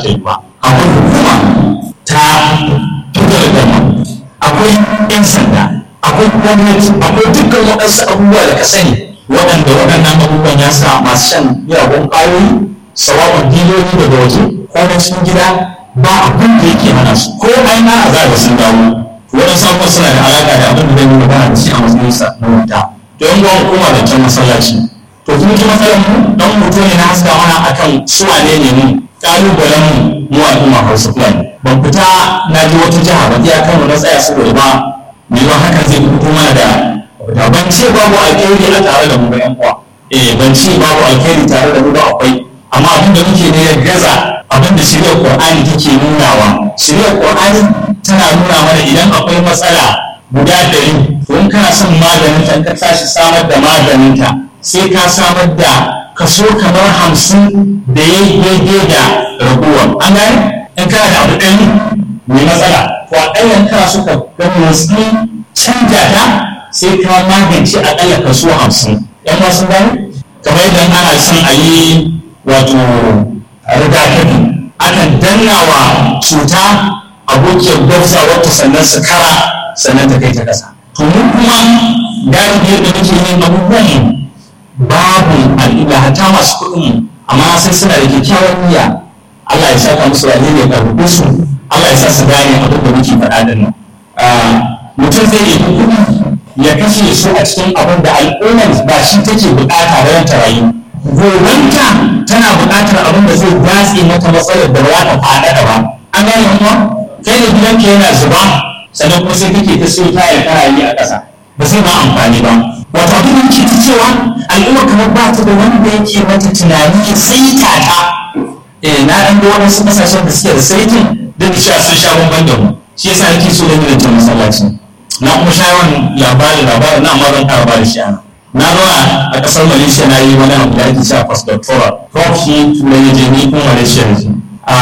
ta yi ba akwai hukuma ta federal government akwai 'yan sanda akwai gwamnati akwai dukkan waɗansu abubuwa da ka sani waɗanda waɗannan abubuwan ya sa masu shan miyagun ƙwayoyi sawa'un diloli daga waje ko na cikin gida ba abin da yake hana su ko ai na a zaga sun dawo waɗansu abubuwan suna da alaƙa da abin da zai yi magana da shi a matsayin sa na wuta to yan gwamnati hukuma da can masallaci to kuma ki matsalar mu dan hoto ne na haska mana akan su wane ne mu ƙalubalen mu mu al'umma Hausa Fulani ban fita na ji wata jiha ba iya kano na tsaya saboda ba mai yawan hakan zai fito mana da da ban ce babu alkhairi a tare da mu ba yan uwa eh ban ce babu alkhairi tare da mu ba akwai amma abin da muke ne ya gaza abin da shirya qur'ani take nunawa shirya qur'ani tana nuna mana idan akwai matsala guda ɗari to in kana son maganin ta ka tashi samar da maganin ta sai ka samar da kaso kamar hamsin da ya daidai da raguwar an gane in kana da abu ɗari mai matsala to aƙalla kana so ka ga motsi canja ta sai ka magance aƙalla kaso hamsin yan wasu gani kamar idan ana son a yi wato rigakafi akan danna wa cuta abokiyar gwabza wata sannan su kara sannan ta kai ta ƙasa to mu kuma galibi yadda muke yin abubuwan babu al'ida hatta masu kuɗin amma sai suna da kyakkyawan niyya Allah ya saka musu alheri ya karɓi su Allah ya sa su gane abin da muke faɗa din nan mutum zai yi kuɗi ya kashe su a cikin abin da al'ummar ba shi take buƙata da ta rayu gobanta tana buƙatar abin da zai datse mata matsalar da ba za ta faɗa da ba an gane kuma kai da gidanka yana zuba sannan kuma sai kake ta siyo tayar kana yi a ƙasa ba zai ma amfani ba wato abin da yake ta cewa al'umma kamar ba ta da wanda yake mata tunani ya saita ta eh na ɗan ga waɗansu ƙasashen da suke da saitin da da cewa sun sha bamban da mu shi yasa nake so da gidan masallaci na kuma sha yawan labarin labarin na amma zan ƙara ba da shi ana na zauna a ƙasar malaysia na yi wani abu da ake cewa postdoctoral prof shi turai ya je ni kuma malaysia ya je a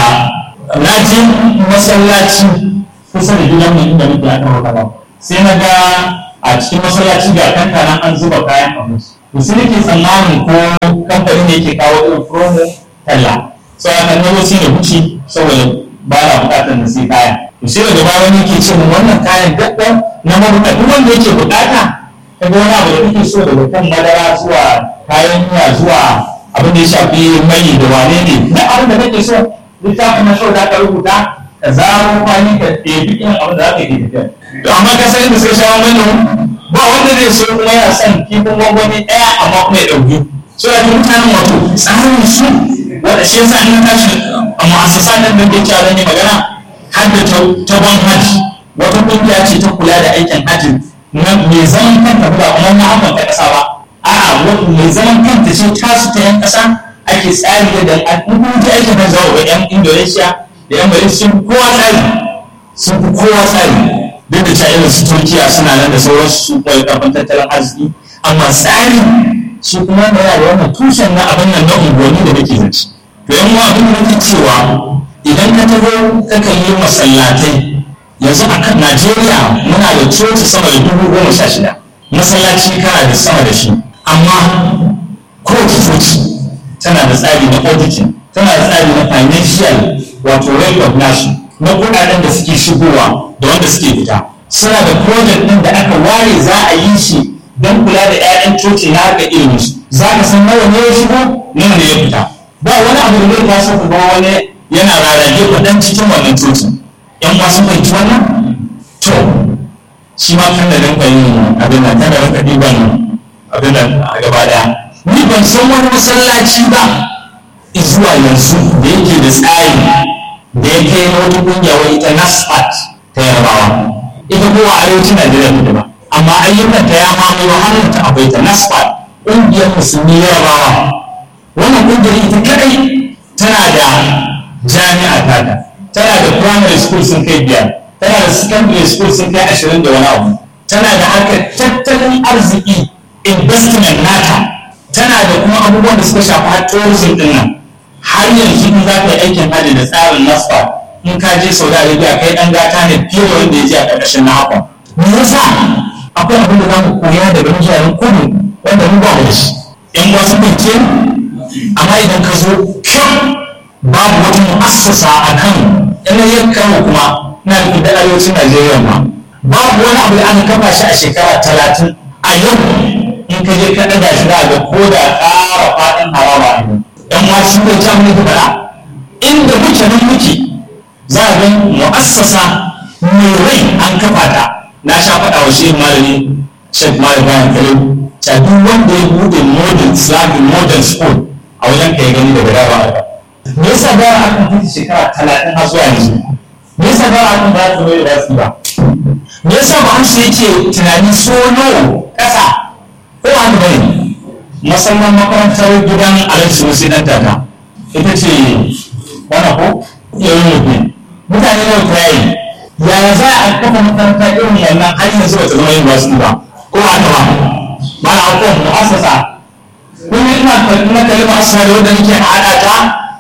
na je masallaci kusa da gidan mai inda muke a kan wakala sai na ga a cikin masallaci ga kankanan an zuba kayan abinci to sai nake tsammanin ko kamfanin da yake kawo irin promo talla sai aka nemo sai da wuce saboda ba na bukatar da sai kaya to sai daga baya wani yake ce mun wannan kayan daddan na mabuka duk wanda yake bukata ka ga wani abu da kake so daga kan madara zuwa kayan miya zuwa abin da ya shafi mai da wane ne na abin da kake so littafin na so da ka rubuta ka zaro kwani ka ɗebi irin abin da za ka yi tafiya to amma ka san da sai shawo mana ba wanda zai so kuma yana son kifin gwangwani ɗaya amma kuma ya ɗauki so ya mutanen wato tsarin su wanda shi yasa in tashi a mu'assasa nan da ke cewa ne magana har da ta ban haji wata kungiya ce ta kula da aikin haji na mai zaman kanta ba kuma na hakan ta kasa ba a'a wata mai zaman kanta ce tasu ta yan kasa ake tsari da al'ummar ta aikin hajji wa yan Indonesia da yan Malaysia kowa tsari sun fi kowa tsari duk da cewa irin su Turkiya suna nan da sauransu su koyi karfin tattalin arziki amma tsari shi kuma da yana da wannan tushen na abin nan na unguwanni da nake zaci to yan uwa abin da nake cewa idan ka taho ka kan yi masallatai yanzu a kan Najeriya muna da coci sama da dubu goma sha shida masallaci kana da sama da shi amma kowace coci tana da tsari na auditing tana da tsari na financial wato recognition na kuɗaɗen da suke shigowa da wanda suke fita suna da project ɗin da aka ware za a yi shi don kula da 'ya'yan coci na haka ilimin su za ka san nawa ne ya shigo nawa ne ya fita ba wani abu da zai taso ka ga wani yana rarrage kuɗin cikin wannan cocin yan wasu fahimci wannan to shi ma kan da rinka yin abin nan kan da rinka ɗiban abin nan a gaba ɗaya ni ban san wani masallaci ba zuwa yanzu da yake da tsari da ya kai na wata ƙungiya wai ita nasfat ta yarbawa ita kowa arewacin najeriya ta ba amma ayyukan ta ya mamaye hannun ta akwai ta nasfat ƙungiyar musulmi yarbawa wannan ƙungiyar ita kadai tana da jami'a tata tana da primary school sun kai biyar tana da secondary school sun kai ashirin da wani abu tana da harkar tattalin arziki investment nata tana da kuma abubuwan da suka shafi har tourism din nan har yanzu in za ka yi aikin hajji da tsarin nasfa in ka je saudi arabia kai dan gata ne fiye da wanda ya je a ƙarƙashin na hakan me yasa akwai abin da za mu koya daga mutanen kudu wanda mu ba mu da shi yan wasu bincike amma idan ka zo kyau babu wata mu'assasa a kan yanayin kano kuma na da arewacin najeriya ma babu wani abu da aka kafa shi a shekara talatin a yau in ka je ka ɗaga shi ga ko da ƙara faɗin harama ne ɗan ma shi ne can muke faɗa inda muke nan muke za a ga mu'assasa mai rai an kafa ta na sha faɗa wa shi malami shek malam bayan kalim ta duk wanda ya buɗe modern islamic modern school a wajen ka ya gani daga dama me yasa ba a kan fiti shekara talatin har zuwa yanzu me yasa ba a kan ba ta mai da ba me yasa ba hamsu yake tunani so nawa ƙasa ko haka bane musamman makarantar gidan alhaji sunusi dan tata ita ce wani ko yau mutum mutane nawa ta yi yaya za a kafa makaranta irin wannan har yanzu ba ta zama university ba ko haka ba ba na ko mu'assasa kuma ina na kalmar asali wanda nake haɗa ta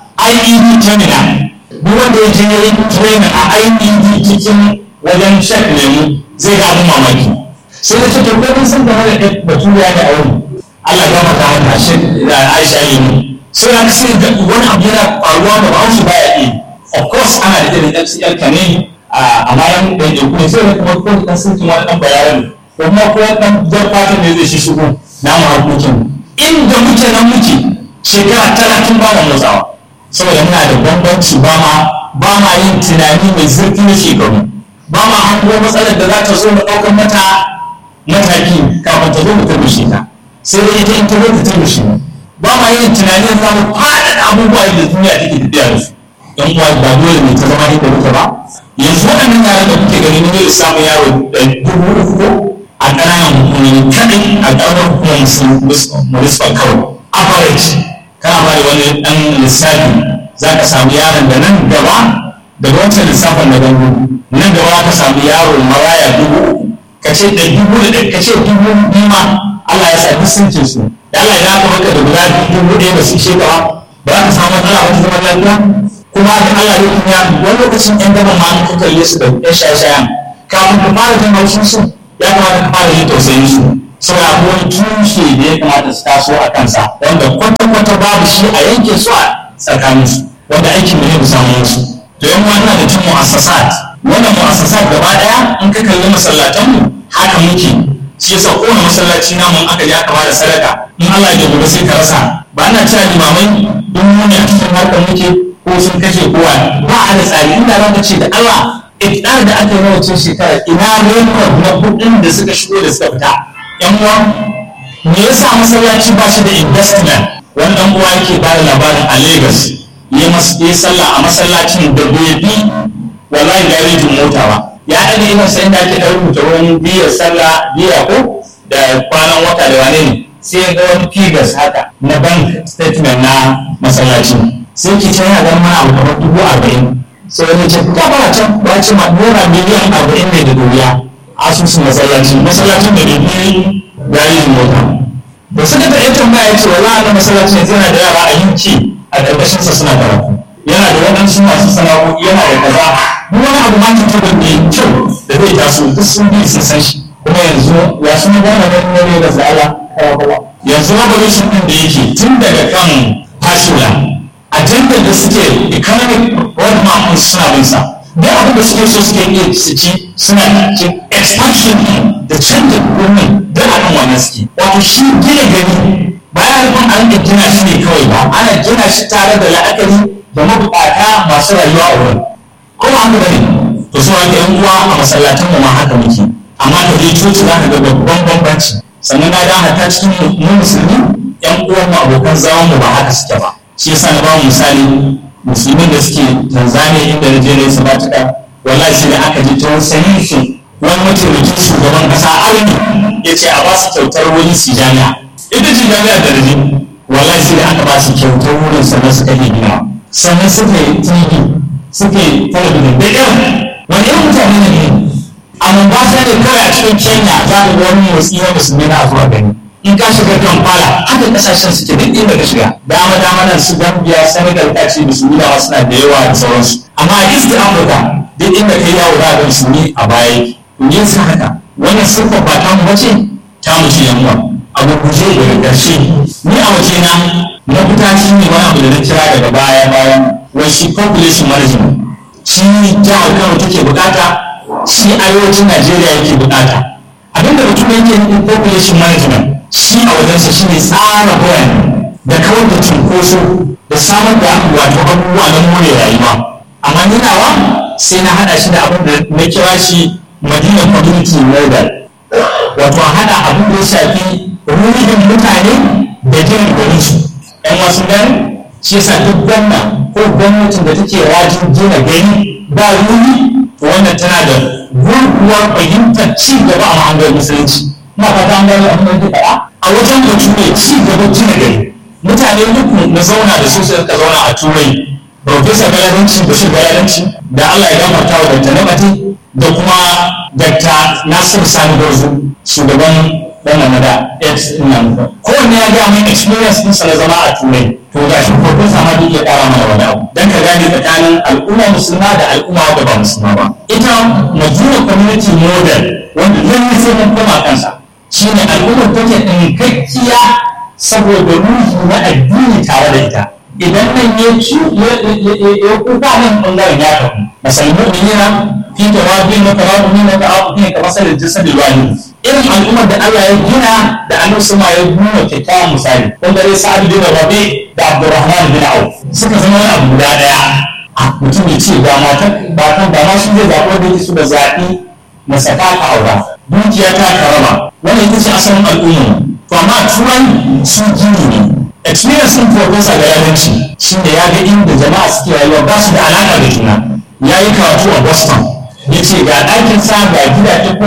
IED terminal duk wanda ya je yin training a IED cikin wajen shek lemu zai ga abin mamaki sai da cikin kudin sun gama da baturiya da aure Allah ya mata wannan shek da Aisha lemu sai ya kasance da wani abu yana faruwa da ba su baya yi of course ana da irin FCL kane a bayan da ya kuma sai da kuma ko da sun wani dan bayanin ko kuma ko dan jar fatan ne zai shi shigo na mu harkokin inda muke nan muke shekara talatin ba mu motsawa saboda muna da bambanci ba ma ba ma yin tunani mai zurfi na shekaru ba ma hango matsalar da za ta zo mu ɗaukar mata mataki kafin ta zo mu turmushe ta sai dai ita in ta zo ta turmushe mu ba ma yin tunani za mu faɗaɗa abubuwa da duniya take tafiya da su don uwa ba dole ne ta zama inda muke ba yanzu waɗannan yaran da kuke gani ne samu yaro da dubu uku ko a ƙananan hukumomi kaɗai a ƙaramin hukumar municipal kawai average kana ba da wani ɗan lissafi za ka samu yaron da nan gaba daga wancan lissafin da gangu nan gaba ka samu yaro maraya dubu ka ce da dubu da ka ce dubu bima Allah ya sa duk sun ce su da Allah ya ka maka da guda dubu ɗaya ba su ce ka ba ba ka samu matsala wata zaman lafiya kuma da Allah ya kuma wani lokacin ɗan gaba ma ka kalle su da ɗan shaye-shayen kafin ka fara jin haushin su ya kamata ka fara yin tausayin su saboda akwai wani tushe da ya kamata su taso a kansa wanda kwata-kwata babu shi a yanke su a tsakanin su wanda aikin mu ne mu samu musu to yan wannan da cin mu'assasat wannan mu'assasat gaba daya in ka kalli masallatan mu haka muke shi yasa kowane masallaci namu in aka je aka bada sadaka in Allah ya gobe sai ka rasa ba na cewa limamai duk mu ne a cikin harkar muke ko sun kashe kowa ba a da tsari inda za ka ce da Allah iftar da aka yi na wacce shekara ina rekod na kuɗin da suka shigo da suka fita yan uwa me yasa masallaci ba shi da investment wani dan uwa yake ba da labarin a Lagos ya yi sallah a masallacin da bai bi wallahi garejin mota ba ya ɗaga ina sai da ake ɗan rubuta wani biyar sallah biya ko da kwanan wata da wane ne sai ya ga wani figures haka na bank statement na masallacin sai ke can yana ganin mana abu kamar dubu arba'in sai wani ce ta fara can ba ce ma naira miliyan arba'in ne da duniya asusun masallaci masallacin da bai garejin mota da suka ta yi tambaya ya ce wala na masallacin yanzu yana da yara a yanki a ƙarƙashinsa suna karatu yana da waɗansu masu sana'o'i yana da kaza duk wani abu ma ta tabbata mai kyau da zai taso duk sun bi sun san shi kuma yanzu ya suna gane da ne da zala yanzu revolution din da yake tun daga kan fashula ajandar da suke economic roadmap suna bin sa duk abin da suke so suke iya su ci suna cikin expansion da canza gwamnati duk a kan wannan suke wato shi gina gani bayan nufin an da gina shi ne kawai ba ana gina shi tare da la'akari da mabukata masu rayuwa a wurin kuma haka bane to so haka yan uwa a masallatan mu ma haka muke amma ka je coci za ka ga babban bambanci sannan na ga hata cikin mu musulmi yan uwan mu abokan zaman mu ba haka suke ba shi yasa na ba mu misali musulmin da suke Tanzania inda na je ne sabatuka wallahi sai da aka ji ta sanin su wani mataimakin shugaban kasa arni ya ce a ba su kyautar wani su jami'a ita ce jami'a da rajin wallahi sai da aka ba su kyautar wurin sannan suka yi gina sannan suka yi tv suka yi talabijin da irin wani irin mutane ne a Mombasa ne kawai a cikin Kenya za ka ga wani motsi na musulmi na zuwa gani in ka shiga Kampala haka kasashen suke duk inda ka shiga dama dama nan su Gambia Senegal ta ce musulmi da suna da yawa da sauransu amma a East Africa duk inda kai yawo za ga musulmi a baya me yasa haka wannan siffar ba ta mu bace ta mu ce yan uwa a gurguje daga ƙarshe ni a waje na mafita shi ne wani abu da na kira daga baya bayan wai shi population management shi jihar kano take bukata shi arewacin najeriya yake bukata abinda mutum yake yin population management shi a wajensa shi ne tsara birane da kawar da cunkoso da samar da wato abubuwa na more rayuwa amma ni nawa sai na hada shi da abin da na kira shi madina community model wato a hada abin da ya shafi ruhin mutane da gina garin su yan wasu gani shi yasa duk gwamna ko gwamnatin da take rajin gina gari ba ruhi to wannan tana da gurguwar fahimtar ci gaba a mahangar musulunci na fata an gani abin da faɗa a wajen da turai ci gaba gina gari mutane uku na zauna da su suka zauna a turai Profesa Galadanci Bashir Galadanci da Allah ya gafarta wa Dr. Namati da kuma Dr. Nasir Sani Gorzo shugaban dan Namada X nan kowanne ya gaya mai experience din sa na zama a turai to ga shi profesa ma duk ya kara mana wani abu dan ka gane tsakanin al'umma musulma da al'umma da ba musulma ba ita Majuna Community Model wanda lalle sai mun koma kansa shine al'ummar take dinkakkiya saboda ruhi na addini tare da ita idan nan ya ci ya kuka nan bangaren ya tafi masalmu mu'minina fi tawabi na tawabi na ta'abu ne kamar sai da jasad wani irin al'ummar da Allah ya gina da annabi sama ya nuna kyakkyawan misali wanda dai sa'ad bin rabi da abdurrahman bin auf suka zama wani abu guda daya a mutum ya ce ba matan ba kan ba ma shi zai zaɓi wanda yake so da zaɓi na saka ka aura dukiya ta karama wannan ita ce asalin al'ummar to amma turai su gini ne experience din professor ga yaranci shi ne ya ga inda jama'a suke rayuwa ba su da alaƙa da juna ya yi karatu a boston ya ce ga ɗakin sa ga gidaje